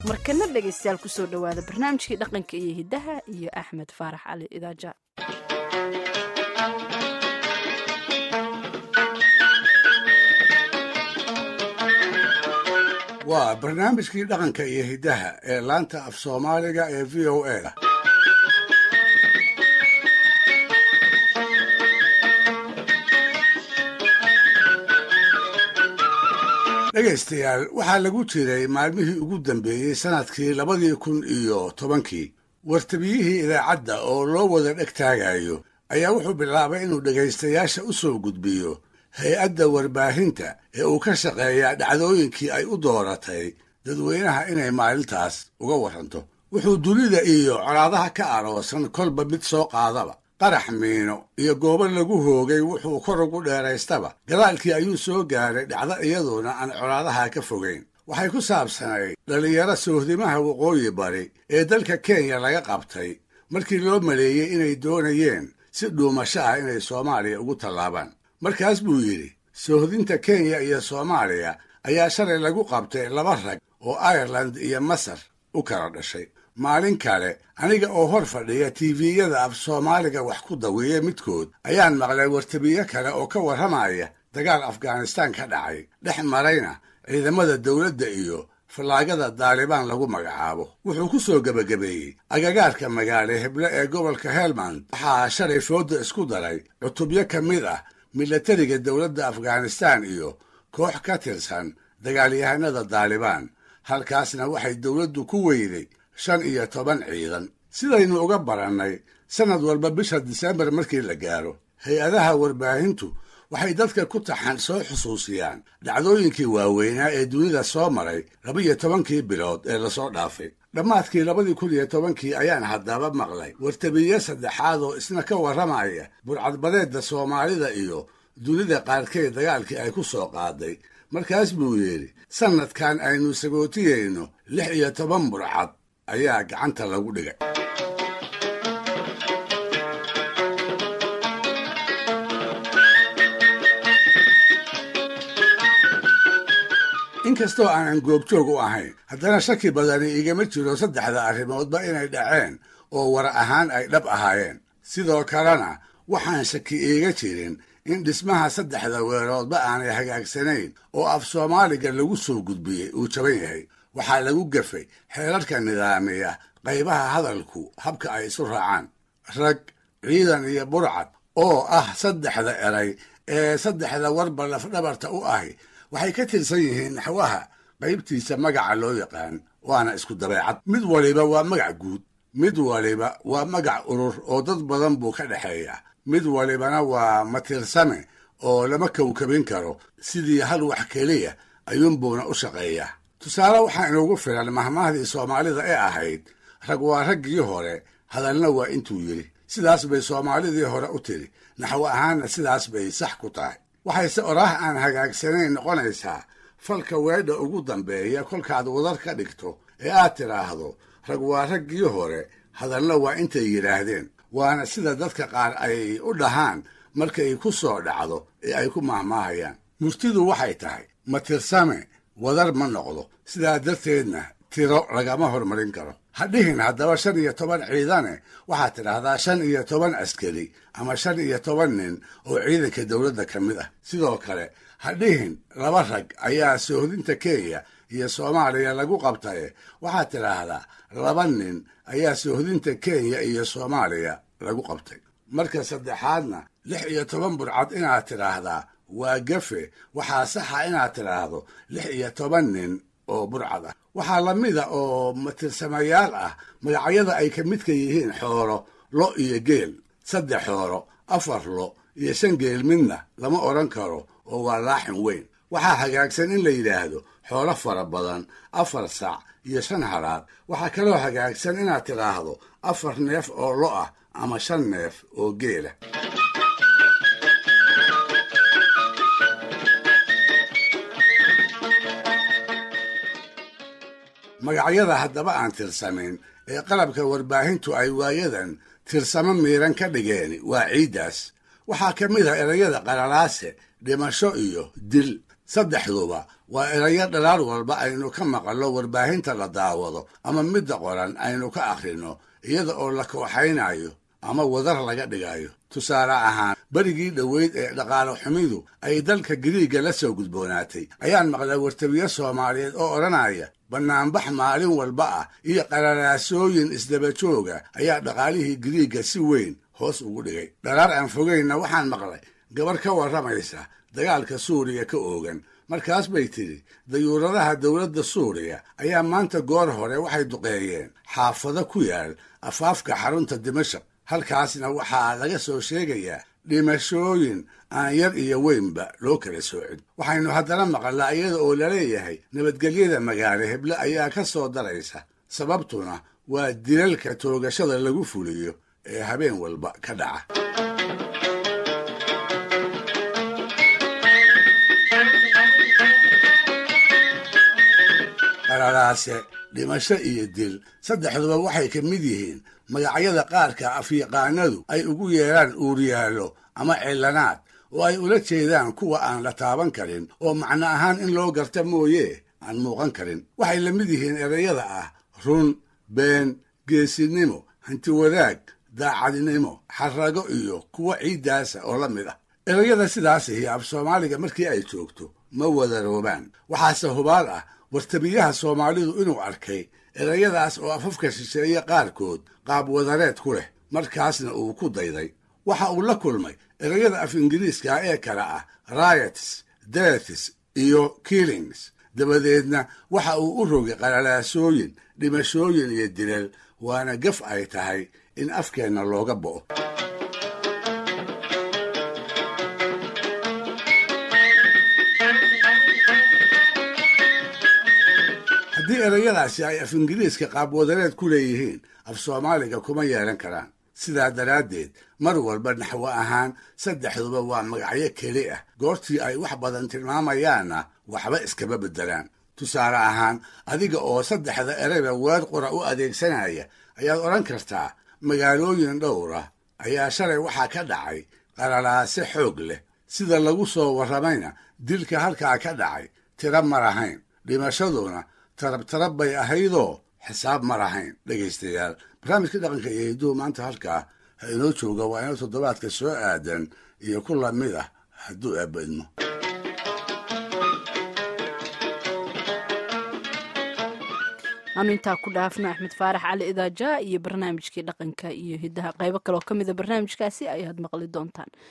markana dhegaystayaal kusoo dhowaada barnaamijkii dhaqanka iyo hiddaha iyo axmed faarax cali idaaja waa barnaamijkii dhaqanka iyo hiddaha ee laanta af soomaaliga ee v o a da dhegaystayaal waxaa lagu jiray maalmihii ugu dambeeyey sannadkii labadii kun iyo tobankii wartabiyihii idaacadda oo loo wada dheg taagayo ayaa wuxuu bilaabay inuu dhegaystayaasha u soo gudbiyo hay-adda warbaahinta ee uu ka shaqeeyaa dhacdooyinkii ay u dooratay dadweynaha inay maalintaas uga warranto wuxuu dunida iyo colaadaha ka aroosan kolba mid soo qaadaba qarax miino iyo goobo lagu hoogay wuxuu kor ugu dheeraystaba gadaalkii ayuu soo gaaray dhacdo iyaduna aan colaadaha ka fogayn waxay ku saabsanayd dhallinyaro soohdimaha waqooyi bari ee dalka kenya laga qabtay markii loo maleeyey inay doonayeen si dhuumasho ah inay soomaaliya ugu tallaabaan markaas buu yidhi soohdinta kenya iyo soomaaliya ayaa shalay lagu qabtay laba rag oo ireland iyo masar u kala dhashay maalin kale aniga oo hor fadhiya tiviyada af soomaaliga wax ku dawiya midkood ayaan maqlay wartabiyo kale oo ka warramaya dagaal afghanistaan ka dhacay dhex marayna ciidamada dowladda iyo fallaagada daalibaan lagu magacaabo wuxuu ku soo gebagabeeyey agagaarka magaale heble ee gobolka helmand waxaa shalay fooda isku daray cutubyo ka mid ah milatariga dowladda afghanistaan iyo koox ka tirsan dagaalyahanada daalibaan halkaasna waxay dowladdu ku weyday shan iyo toban ciidan sidaynu uga barannay sannad walba bisha disembar markii la gaaro hay-adaha warbaahintu waxay dadka ku taxan soo xusuusiyaan dhacdooyinkii waaweynaa ee dunida soo maray laba-iyo tobankii bilood ee lasoo dhaafay dhammaadkii labadii kun iyo tobankii ayaan haddaba maqlay wartabiye saddexaad oo isna ka warramaya burcadbadeedda soomaalida iyo dunida qaarkeed dagaalkii ay ku soo qaaday markaas buu yidhi sannadkan aynu sagootiyeyno lix iyo toban burcad ayaa gacanta lagu dhigay inkastoo aanan goobjoog u ahayn haddana shaki badani igama jiro saddexda arrimoodba inay dhaceen oo war ahaan ay dhab ahaayeen sidoo kalena waxaan shaki iiga jirin in dhismaha saddexda weeroodba aanay hagaagsanayn oo af soomaaliga lagu soo gudbiyey uu jaban yahay waxaa lagu gafay xeerarka nidaamiya qaybaha hadalku habka ay isu raacaan rag ciidan iyo burcad oo ah saddexda eray ee saddexda warba lafdhabarta u ahi waxay ka tirsan yihiin naxwaha qaybtiisa magaca loo yaqaan waana isku dabeecad mid waliba waa magac guud mid waliba waa magac urur oo dad badan buu ka dhexeeya mid walibana waa matirsame oo lama kowkabin karo sidii hal wax keliya ayuunbuuna u shaqeeyaa tusaale waxaa inugu filan mahmaahdii soomaalida ee ahayd rag waa raggii hore hadalna waa intuu yidhi sidaas bay soomaalidii hore u tidhi naxwo ahaanna sidaas bay sax ku tahay waxayse oraah aan hagaagsanayn noqonaysaa falka weedha ugu dambeeya kolkaad wadar ka dhigto ee aad tidhaahdo rag waa raggii hore hadalna waa intay yidhaahdeen waana sida dadka qaar ay u dhahaan markay ku soo dhacdo ee ay ku mahmaahayaan murtidu waxay tahay ma tirsame wadar ma noqdo sidaa darteedna tiro lagama hormarin karo ha dhihin haddaba shan iyo toban ciidane waxaad tidhaahdaa shan iyo toban askari ama shan iyo toban nin oo ciidanka dowladda ka mid ah sidoo kale ha dhihin laba rag ayaa soohdinta kenya iyo soomaaliya lagu qabtaye waxaad tidhaahdaa laba nin ayaa soohdinta kenya iyo soomaaliya lagu qabtay marka saddexaadna lix iyo toban burcad inaad tidhaahdaa waa gafe waxaa saxa inaad tidhaahdo lix iyo toban nin oo burcad ah waxaa la mida oo matirsamayaal ah magacyada ay ka midka yihiin xoolo lo iyo geel saddex xoolo afar lo iyo shan geel midna lama odhan karo oo waa laaxin weyn waxaa hagaagsan in la yidhaahdo xoolo fara badan afar sac iyo shan halaad waxaa kaloo hagaagsan inaad tidhaahdo afar neef oo lo ah ama shan neef oo geela magacyada haddaba aan tirsamayn ee qalabka warbaahintu ay waayadan tirsamo miiran ka dhigeen waa ciiddaas waxaa ka mid ah erayada qalalaase dhimasho iyo dil saddexduba waa erayo dhalaal walba aynu ka maqallo warbaahinta la daawado ama midda qoran aynu ka akhrino iyada oo la kooxaynayo ama wadar laga dhigayo tusaale ahaan berigii dhoweyd ee dhaqaale xumidu ay dalka giriigga la soo gudboonaatay ayaan maqlay wartabiye soomaaliyeed oo odhanaya bannaanbax maalin walba ah iyo qararaasooyin isdaba jooga ayaa dhaqaalihii giriigga si weyn hoos ugu dhigay dharaar aan fogaynna waxaan maqlay gabar ka warramaysa dagaalka suuriya ka oogan markaas bay tidhi dayuuradaha dowladda suuriya ayaa maanta goor hore waxay duqeeyeen xaafado ku yaal afaafka xarunta dimashaq halkaasna waxaa laga soo sheegayaa dhimashooyin aan yar iyo weynba loo kala soocin waxaynu haddana maqalnaa iyada oo laleeyahay nabadgelyada magaalo heble ayaa ka soo daraysa sababtuna waa dilalka toogashada lagu fuliyo ee habeen walba ka dhaca qararaase dhimasho iyo dil saddexduba waxay ka mid yihiin magacyada qaarka afyaqaanadu ay ugu yeedhaan uuriyaallo ama cillanaad oo ay ula jeedaan kuwa aan la taaban karin oo macno ahaan in loo garta mooye aan muuqan karin waxay la mid yihiin erayada ah run been geesinimo hantiwadaag daacadnimo xarrago iyo kuwa ciiddaasa oo la mid ah erayada sidaasihi af soomaaliga markii ay joogto ma wadaroobaan waxaase hubaal ah wartabiyaha soomaalidu inuu arkay erayadaas oo afafka shisheeye qaarkood qaab wadareed ku leh markaasna uu ku dayday waxa uu la kulmay erayada af ingiriiska ee kale ah riots deaths iyo killings dabadeedna waxa uu u rogay qalalaasooyin dhimashooyin iyo dilal waana gaf ay tahay in afkeenna looga bo'o haddii erayadaasi ay af ingiriiska qaabwadareed ku leeyihiin af soomaaliga kuma yeelan karaan sidaa daraaddeed mar walba naxwo ahaan saddexduba waa magacyo keli ah goortii ay wax badan tilmaamayaanna waxba iskama beddelaan tusaale ahaan adiga oo saddexda erayba weer qura u adeegsanaya ayaad odhan kartaa magaalooyin dhowra ayaa shalay waxaa ka dhacay qaralaase xoog leh sida lagu soo warramayna dilka halkaa ka dhacay tira ma lahayn dhimashaduna tarabtarab bay ahaydoo xisaab ma lahayn dhegaystayaal barnaamijka dhaqanka iyo hidduhu maanta halkaa ha inoo jooga waa inoo toddobaadka soo aadan iyo ku lamid ah hadduu eebadmo aanu intaa ku dhaafno axmed faarax cali idaaja iyo barnaamijkii dhaqanka iyo hidaha qaybo kaleoo ka mida barnaamijkaasi ayaad maqli doontaan